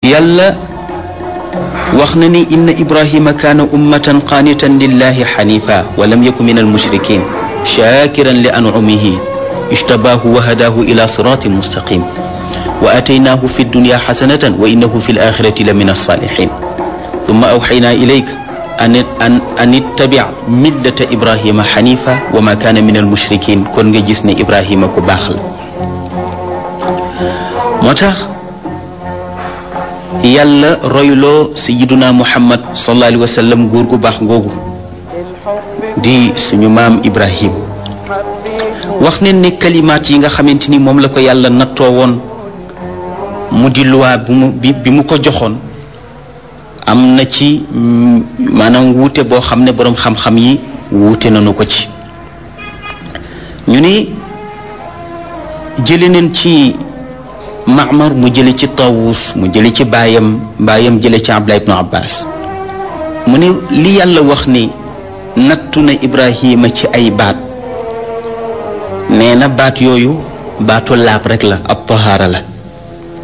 yàlla wax na ni inna ibrahima kaana ummatan qaanitan lillahi xanifa wa lam yaku min almushrikin shakiran li anumihi ijtabaahu wa hadaahu ila siratin mustaqim wa ataynaahu fi dunya xasanatan wa innahu fi alaxirati la min alsaalixin thumma awxaynaa ilayka an an an ittabic millata ibrahima xanifa wa ma kaana min almushrikin kon nga gis ne ibrahima ku baax la moo tax yàlla royloo sayiduna muhammad sallallahu alayhi wa sallam góor gu baax ngoogu di suñu maam ibrahim wax ne ne kalimaat yi nga xamante ni moom la ko yàlla nattoo woon mu di luwaa bi mu bi mu ko joxoon am na ci maanaam wuute boo xam ne boroom xam-xam yi wuute nañu ko ci ñu ni jële neen ci Maamar mu jële ci Tawus mu jële ci baayam baayam jële ci Abdullah ibnu Abbas mu ne li yàlla wax ni nattu na Ibrahima ci ay baat nee na baat yooyu baatu laab rek la ab tahaara la